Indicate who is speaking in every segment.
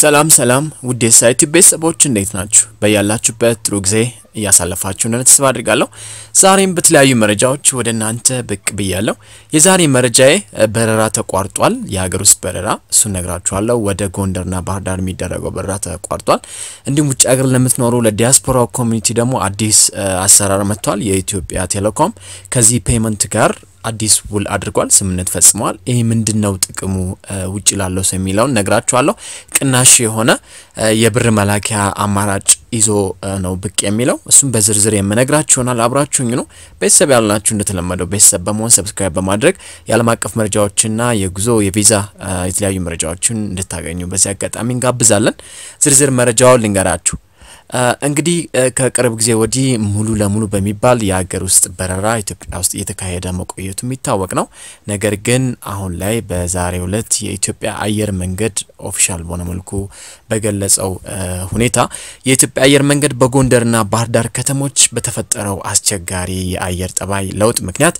Speaker 1: ሰላም ሰላም ውድ የሳይት ቤተሰቦች እንዴት ናችሁ? በያላችሁበት ጥሩ ጊዜ እያሳለፋችሁ እንደሆነ ተስፋ አድርጋለሁ። ዛሬም በተለያዩ መረጃዎች ወደ እናንተ ብቅ ብያለሁ። የዛሬ መረጃዬ በረራ ተቋርጧል፣ የሀገር ውስጥ በረራ እሱን ነግራችኋለሁ። ወደ ጎንደርና ባህር ዳር የሚደረገው በረራ ተቋርጧል። እንዲሁም ውጭ ሀገር ለምትኖሩ ለዲያስፖራ ኮሚኒቲ ደግሞ አዲስ አሰራር መጥቷል። የኢትዮጵያ ቴሌኮም ከዚህ ፔመንት ጋር አዲስ ውል አድርጓል፣ ስምምነት ፈጽመዋል። ይህ ምንድን ነው ጥቅሙ ውጭ ላለው ሰው የሚለውን ነግራችኋለሁ። ቅናሽ የሆነ የብር መላኪያ አማራጭ ይዞ ነው ብቅ የሚለው እሱም በዝርዝር የምነግራችሁ ይሆናል። አብራችሁኝ ነው። ቤተሰብ ያልናችሁ እንደተለመደው ቤተሰብ በመሆን ሰብስክራይብ በማድረግ የዓለም አቀፍ መረጃዎችና የጉዞ የቪዛ የተለያዩ መረጃዎችን እንድታገኙ በዚህ አጋጣሚ እንጋብዛለን። ዝርዝር መረጃውን ልንገራችሁ። እንግዲህ ከቅርብ ጊዜ ወዲህ ሙሉ ለሙሉ በሚባል የሀገር ውስጥ በረራ ኢትዮጵያ ውስጥ እየተካሄደ መቆየቱ የሚታወቅ ነው። ነገር ግን አሁን ላይ በዛሬው ዕለት የኢትዮጵያ አየር መንገድ ኦፊሻል በሆነ መልኩ በገለጸው ሁኔታ የኢትዮጵያ አየር መንገድ በጎንደርና ባህር ዳር ከተሞች በተፈጠረው አስቸጋሪ የአየር ጠባይ ለውጥ ምክንያት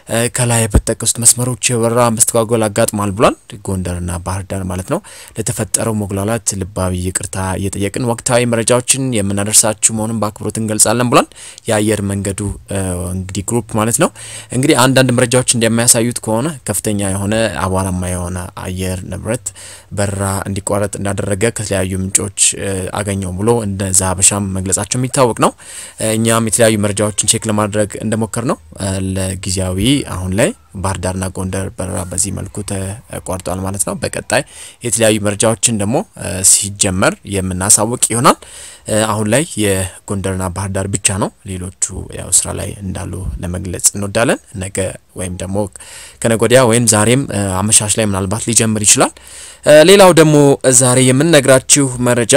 Speaker 1: ከላይ በተጠቀሱት መስመሮች የበረራ መስተጓጎል አጋጥሟል ብሏል። ጎንደርና ባህር ዳር ማለት ነው። ለተፈጠረው መጉላላት ልባዊ ይቅርታ እየጠየቅን ወቅታዊ መረጃዎችን የምናደርሳችሁ መሆኑን በአክብሮት እንገልጻለን ብሏል። የአየር መንገዱ እንግዲህ ግሩፕ ማለት ነው። እንግዲህ አንዳንድ መረጃዎች እንደሚያሳዩት ከሆነ ከፍተኛ የሆነ አቧራማ የሆነ አየር ንብረት በረራ እንዲቋረጥ እንዳደረገ ከተለያዩ ምንጮች አገኘው ብሎ እንደ ዛሀበሻም መግለጻቸው የሚታወቅ ነው። እኛም የተለያዩ መረጃዎችን ቼክ ለማድረግ እንደሞከር ነው ለጊዜያዊ አሁን ላይ ባህር ዳርና ጎንደር በረራ በዚህ መልኩ ተቋርጧል ማለት ነው። በቀጣይ የተለያዩ መረጃዎችን ደግሞ ሲጀመር የምናሳውቅ ይሆናል። አሁን ላይ የጎንደርና ባህር ዳር ብቻ ነው። ሌሎቹ ያው ስራ ላይ እንዳሉ ለመግለጽ እንወዳለን። ነገ ወይም ደግሞ ከነገ ወዲያ ወይም ዛሬም አመሻሽ ላይ ምናልባት ሊጀምር ይችላል። ሌላው ደግሞ ዛሬ የምንነግራችሁ መረጃ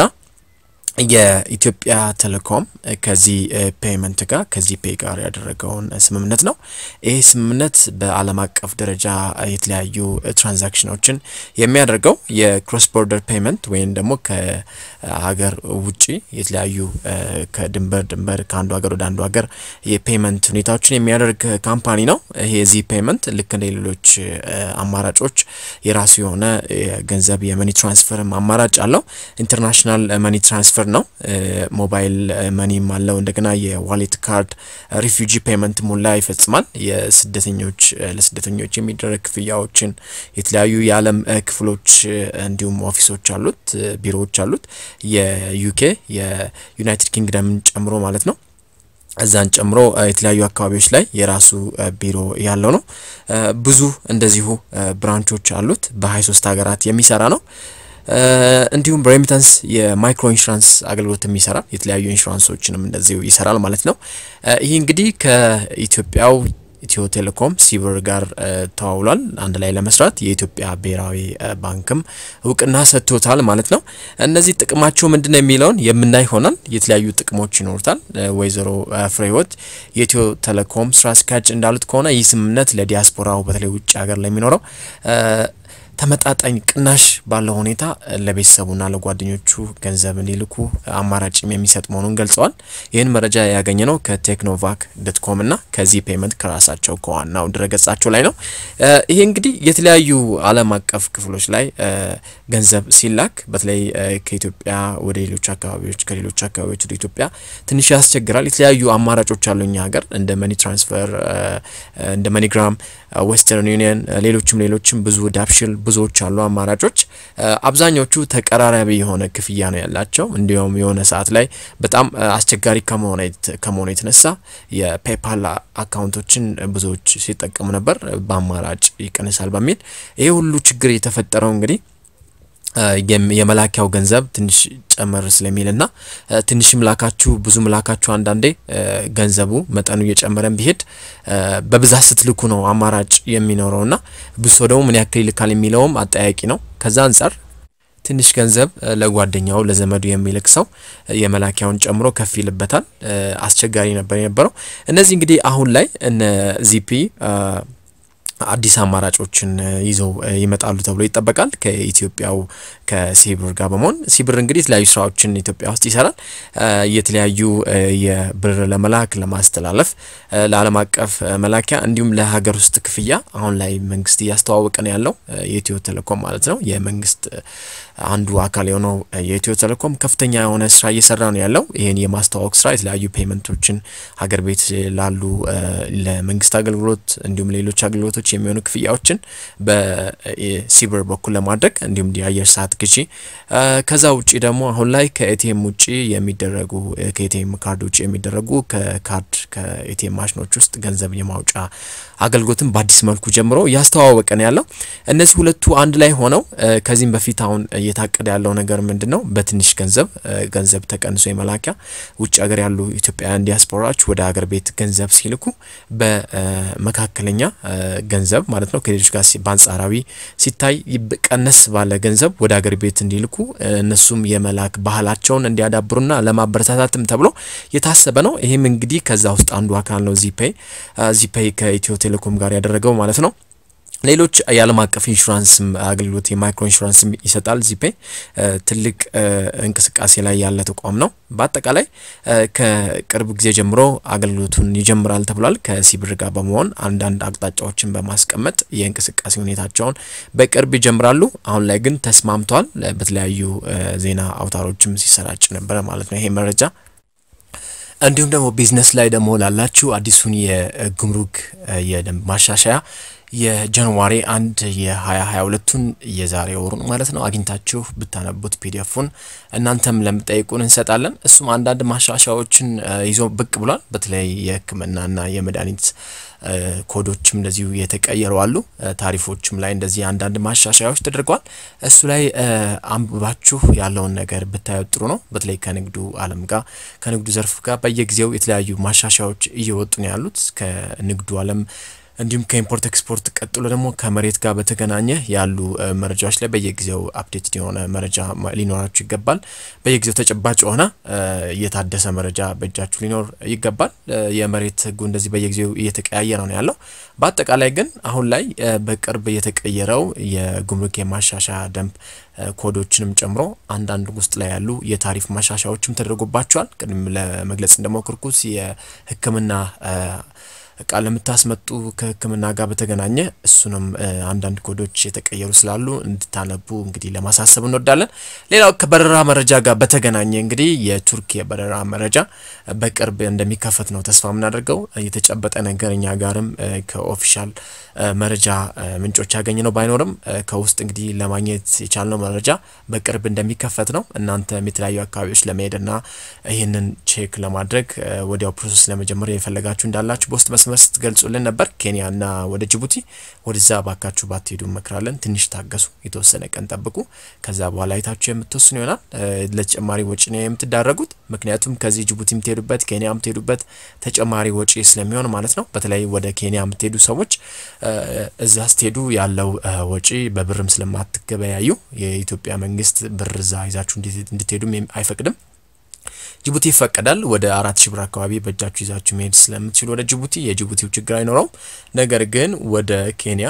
Speaker 1: የኢትዮጵያ ቴሌኮም ከዚህ ፔመንት ጋር ከዚህ ፔ ጋር ያደረገውን ስምምነት ነው። ይህ ስምምነት በዓለም አቀፍ ደረጃ የተለያዩ ትራንዛክሽኖችን የሚያደርገው የክሮስ ቦርደር ፔመንት ወይም ደግሞ ከሀገር ውጪ የተለያዩ ከድንበር ድንበር ከአንዱ ሀገር ወደ አንዱ ሀገር የፔመንት ሁኔታዎችን የሚያደርግ ካምፓኒ ነው። ይሄ የዚህ ፔመንት ልክ እንደ ሌሎች አማራጮች የራሱ የሆነ የገንዘብ የመኒ ትራንስፈር አማራጭ አለው። ኢንተርናሽናል መኒ ትራንስፈር ነው። ሞባይል መኒም አለው። እንደገና የዋሌት ካርድ ሪፊውጂ ፔመንት ሙላ ይፈጽማል። የስደተኞች ለስደተኞች የሚደረግ ክፍያዎችን የተለያዩ የዓለም ክፍሎች እንዲሁም ኦፊሶች አሉት፣ ቢሮዎች አሉት። የዩኬ የዩናይትድ ኪንግደምን ጨምሮ ማለት ነው። እዛን ጨምሮ የተለያዩ አካባቢዎች ላይ የራሱ ቢሮ ያለው ነው። ብዙ እንደዚሁ ብራንቾች አሉት። በ23 ሀገራት የሚሰራ ነው። እንዲሁም በሬሚታንስ የማይክሮ ኢንሹራንስ አገልግሎት የሚሰራ የተለያዩ ኢንሹራንሶችንም እንደዚሁ ይሰራል ማለት ነው። ይህ እንግዲህ ከኢትዮጵያው ኢትዮ ቴሌኮም ሲብር ጋር ተዋውሏል አንድ ላይ ለመስራት የኢትዮጵያ ብሔራዊ ባንክም እውቅና ሰጥቶታል ማለት ነው። እነዚህ ጥቅማቸው ምንድን ነው የሚለውን የምናይ ይሆናል። የተለያዩ ጥቅሞች ይኖሩታል። ወይዘሮ ፍሬህይወት የኢትዮ ቴሌኮም ስራ አስኪያጅ እንዳሉት ከሆነ ይህ ስምምነት ለዲያስፖራው በተለይ ውጭ ሀገር ለሚኖረው ተመጣጣኝ ቅናሽ ባለው ሁኔታ ለቤተሰቡና ለጓደኞቹ ገንዘብ እንዲልኩ አማራጭም የሚሰጥ መሆኑን ገልጸዋል። ይህን መረጃ ያገኘ ነው ከቴክኖቫክ ዶት ኮም እና ከዚህ ፔመንት ከራሳቸው ከዋናው ድረገጻቸው ላይ ነው። ይሄ እንግዲህ የተለያዩ ዓለም አቀፍ ክፍሎች ላይ ገንዘብ ሲላክ በተለይ ከኢትዮጵያ ወደ ሌሎች አካባቢዎች ከሌሎች አካባቢዎች ወደ ኢትዮጵያ ትንሽ ያስቸግራል። የተለያዩ አማራጮች አሉ እኛ ሀገር እንደ መኒ ትራንስፈር፣ እንደ መኒግራም፣ ዌስተርን ዩኒየን ሌሎችም ሌሎችም ብዙ ዳፕሽል ብዙዎች አሉ አማራጮች። አብዛኞቹ ተቀራራቢ የሆነ ክፍያ ነው ያላቸው። እንዲሁም የሆነ ሰዓት ላይ በጣም አስቸጋሪ ከመሆኑ የተነሳ የፔፓል አካውንቶችን ብዙዎች ሲጠቀሙ ነበር። በአማራጭ ይቀንሳል በሚል ይሄ ሁሉ ችግር የተፈጠረው እንግዲህ የመላኪያው ገንዘብ ትንሽ ጨመር ስለሚልና ትንሽም ላካችሁ ብዙም ላካችሁ አንዳንዴ ገንዘቡ መጠኑ እየጨመረን ቢሄድ በብዛት ስትልኩ ነው አማራጭ የሚኖረውና ብዙ ሰው ደግሞ ምን ያክል ይልካል የሚለውም አጠያቂ ነው። ከዛ አንጻር ትንሽ ገንዘብ ለጓደኛው ለዘመዱ የሚልክ ሰው የመላኪያውን ጨምሮ ከፍ ይልበታል። አስቸጋሪ ነበር የነበረው። እነዚህ እንግዲህ አሁን ላይ እነ ዚፒ አዲስ አማራጮችን ይዘው ይመጣሉ ተብሎ ይጠበቃል። ከኢትዮጵያው ከሲብር ጋር በመሆን ሲብር እንግዲህ የተለያዩ ስራዎችን ኢትዮጵያ ውስጥ ይሰራል። የተለያዩ የብር ለመላክ ለማስተላለፍ፣ ለዓለም አቀፍ መላኪያ እንዲሁም ለሀገር ውስጥ ክፍያ አሁን ላይ መንግስት እያስተዋወቀ ነው ያለው የኢትዮ ቴሌኮም ማለት ነው። የመንግስት አንዱ አካል የሆነው የኢትዮ ቴሌኮም ከፍተኛ የሆነ ስራ እየሰራ ነው ያለው። ይህን የማስተዋወቅ ስራ የተለያዩ ፔመንቶችን ሀገር ቤት ላሉ ለመንግስት አገልግሎት እንዲሁም ሌሎች አገልግሎቶች የሚሆኑ ክፍያዎችን በሲብር በኩል ለማድረግ እንዲሁም የአየር ሰዓት ግዢ ከዛ ውጭ ደግሞ አሁን ላይ ከኤቲኤም ውጭ የሚደረጉ ከኤቲኤም ካርድ ውጭ የሚደረጉ ከካርድ ከኤቲኤም ማሽኖች ውስጥ ገንዘብ የማውጫ አገልግሎትን በአዲስ መልኩ ጀምሮ እያስተዋወቀ ነው ያለው። እነዚህ ሁለቱ አንድ ላይ ሆነው ከዚህም በፊት አሁን እየታቀደ ያለው ነገር ምንድን ነው? በትንሽ ገንዘብ ገንዘብ ተቀንሶ የመላኪያ ውጭ ሀገር ያሉ ኢትዮጵያውያን ዲያስፖራዎች ወደ ሀገር ቤት ገንዘብ ሲልኩ በመካከለኛ ገንዘብ ማለት ነው ከሌሎች ጋር በአንጻራዊ ሲታይ ቀነስ ባለ ገንዘብ ወደ ሀገር ቤት እንዲልኩ እነሱም የመላክ ባህላቸውን እንዲያዳብሩና ለማበረታታትም ተብሎ የታሰበ ነው። ይህም እንግዲህ ከዛ ውስጥ አንዱ አካል ነው። ዚፔይ ዚፔይ ከኢትዮ ቴሌኮም ጋር ያደረገው ማለት ነው። ሌሎች የዓለም አቀፍ ኢንሹራንስ አገልግሎት የማይክሮ ኢንሹራንስ ይሰጣል። ዚፔይ ትልቅ እንቅስቃሴ ላይ ያለ ተቋም ነው። በአጠቃላይ ከቅርብ ጊዜ ጀምሮ አገልግሎቱን ይጀምራል ተብሏል። ከሲብር ጋር በመሆን አንዳንድ አቅጣጫዎችን በማስቀመጥ የእንቅስቃሴ ሁኔታቸውን በቅርብ ይጀምራሉ። አሁን ላይ ግን ተስማምተዋል። በተለያዩ ዜና አውታሮችም ሲሰራጭ ነበረ ማለት ነው ይሄ መረጃ። እንዲሁም ደግሞ ቢዝነስ ላይ ደግሞ ላላችሁ አዲሱን የጉምሩክ የደንብ ማሻሻያ የጃንዋሪ አንድ የ2022ቱን የዛሬ ወሩን ማለት ነው አግኝታችሁ ብታነቡት ፒዲኤፉን እናንተም ለምጠይቁን እንሰጣለን። እሱም አንዳንድ ማሻሻያዎችን ይዞ ብቅ ብሏል። በተለይ የሕክምናና የመድኃኒት ኮዶችም እንደዚሁ የተቀየሩ አሉ። ታሪፎችም ላይ እንደዚህ አንዳንድ ማሻሻያዎች ተደርገዋል። እሱ ላይ አንብባችሁ ያለውን ነገር ብታዩ ጥሩ ነው። በተለይ ከንግዱ ዓለም ጋር ከንግዱ ዘርፍ ጋር በየጊዜው የተለያዩ ማሻሻያዎች እየወጡ ነው ያሉት ከንግዱ ዓለም እንዲሁም ከኢምፖርት ኤክስፖርት ቀጥሎ ደግሞ ከመሬት ጋር በተገናኘ ያሉ መረጃዎች ላይ በየጊዜው አፕዴትድ የሆነ መረጃ ሊኖራችሁ ይገባል። በየጊዜው ተጨባጭ የሆነ እየታደሰ መረጃ በእጃችሁ ሊኖር ይገባል። የመሬት ሕጉ እንደዚህ በየጊዜው እየተቀያየረ ነው ያለው። በአጠቃላይ ግን አሁን ላይ በቅርብ የተቀየረው የጉምሩክ የማሻሻያ ደንብ ኮዶችንም ጨምሮ አንዳንድ ውስጥ ላይ ያሉ የታሪፍ ማሻሻያዎችም ተደርጎባቸዋል። ቅድም ለመግለጽ እንደሞከርኩት የሕክምና እቃ ለምታስመጡ ከህክምና ጋር በተገናኘ እሱንም አንዳንድ ኮዶች የተቀየሩ ስላሉ እንድታነቡ እንግዲህ ለማሳሰብ እንወዳለን። ሌላው ከበረራ መረጃ ጋር በተገናኘ እንግዲህ የቱርክ የበረራ መረጃ በቅርብ እንደሚከፈት ነው ተስፋ የምናደርገው። የተጨበጠ ነገር እኛ ጋርም ከኦፊሻል መረጃ ምንጮች ያገኘ ነው ባይኖርም ከውስጥ እንግዲህ ለማግኘት የቻልነው መረጃ በቅርብ እንደሚከፈት ነው። እናንተም የተለያዩ አካባቢዎች ለመሄድና ይህንን ቼክ ለማድረግ ወዲያው ፕሮሰስ ለመጀመር የፈለጋችሁ እንዳላችሁ በውስጥ መስመር ስትገልጹልን ነበር። ኬንያና ወደ ጅቡቲ ወደዛ ባካችሁ ባትሄዱ እንመክራለን። ትንሽ ታገሱ፣ የተወሰነ ቀን ጠብቁ። ከዛ በኋላ አይታችሁ የምትወስኑ ይሆናል። ለተጨማሪ ወጪ ነው የምትዳረጉት። ምክንያቱም ከዚህ ጅቡቲ የምትሄዱበት ኬንያ የምትሄዱበት ተጨማሪ ወጪ ስለሚሆን ማለት ነው። በተለይ ወደ ኬንያ የምትሄዱ ሰዎች እዛ ስትሄዱ ያለው ወጪ በብርም ስለማትገበያዩ የኢትዮጵያ መንግስት ብር እዛ ይዛችሁ እንድትሄዱም አይፈቅድም። ጅቡቲ ይፈቀዳል። ወደ አራት ሺ ብር አካባቢ በእጃችሁ ይዛችሁ መሄድ ስለምትችሉ ወደ ጅቡቲ የጅቡቲው ችግር አይኖረውም። ነገር ግን ወደ ኬንያ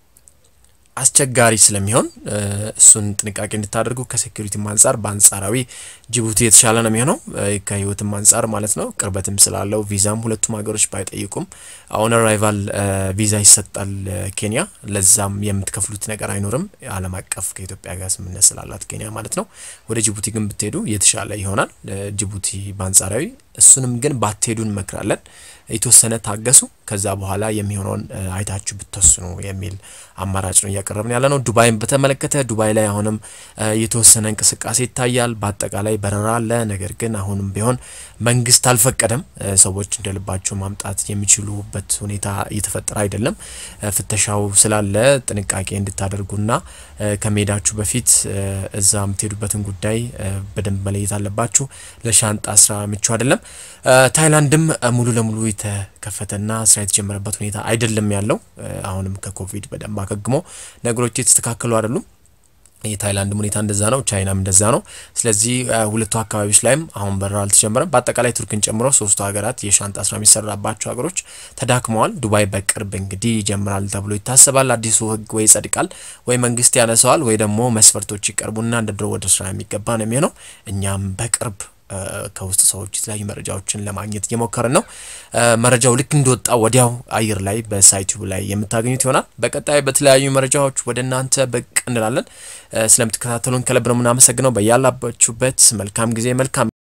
Speaker 1: አስቸጋሪ ስለሚሆን እሱን ጥንቃቄ እንድታደርጉ ከሴኩሪቲም አንጻር በአንጻራዊ ጅቡቲ የተሻለ ነው የሚሆነው ከህይወትም አንጻር ማለት ነው። ቅርበትም ስላለው ቪዛም ሁለቱም ሀገሮች ባይጠይቁም አሁን አራይቫል ቪዛ ይሰጣል ኬንያ። ለዛም የምትከፍሉት ነገር አይኖርም። ዓለም አቀፍ ከኢትዮጵያ ጋር ስምምነት ስላላት ኬንያ ማለት ነው። ወደ ጅቡቲ ግን ብትሄዱ የተሻለ ይሆናል። ጅቡቲ በአንጻራዊ እሱንም ግን ባትሄዱ እንመክራለን። የተወሰነ ታገሱ። ከዛ በኋላ የሚሆነውን አይታችሁ ብትወስኑ የሚል አማራጭ ነው እያቀረብን ያለ ነው። ዱባይን በተመለከተ ዱባይ ላይ አሁንም የተወሰነ እንቅስቃሴ ይታያል። በአጠቃላይ በረራ አለ። ነገር ግን አሁንም ቢሆን መንግስት አልፈቀደም። ሰዎች እንደልባቸው ማምጣት የሚችሉበት ሁኔታ እየተፈጠረ አይደለም። ፍተሻው ስላለ ጥንቃቄ እንድታደርጉና ከመሄዳችሁ በፊት እዛ የምትሄዱበትን ጉዳይ በደንብ መለየት አለባችሁ። ለሻንጣ ስራ ምቹ አይደለም። ታይላንድም ሙሉ ለሙሉ የተከፈተና ስራ የተጀመረበት ሁኔታ አይደለም ያለው። አሁንም ከኮቪድ በደንብ አገግሞ ነገሮች የተስተካከሉ አይደሉም። የታይላንድ ሁኔታ እንደዛ ነው። ቻይናም እንደዛ ነው። ስለዚህ ሁለቱ አካባቢዎች ላይም አሁን በረራ አልተጀመረም። በአጠቃላይ ቱርክን ጨምሮ ሶስቱ ሀገራት የሻንጣ ስራ የሚሰራባቸው ሀገሮች ተዳክመዋል። ዱባይ በቅርብ እንግዲህ ይጀምራል ተብሎ ይታሰባል። አዲሱ ሕግ ወይ ይጸድቃል ወይ መንግስት ያነሰዋል ወይ ደግሞ መስፈርቶች ይቀርቡና እንደ ድሮ ወደ ስራ የሚገባ ነው የሚሆነው። እኛም በቅርብ ከውስጥ ሰዎች የተለያዩ መረጃዎችን ለማግኘት እየሞከርን ነው። መረጃው ልክ እንደወጣ ወዲያው አየር ላይ በሳይቱ ላይ የምታገኙት ይሆናል። በቀጣይ በተለያዩ መረጃዎች ወደ እናንተ ብቅ እንላለን። ስለምትከታተሉን ከልብ ነው የምናመሰግነው። በያላባችሁበት መልካም ጊዜ መልካም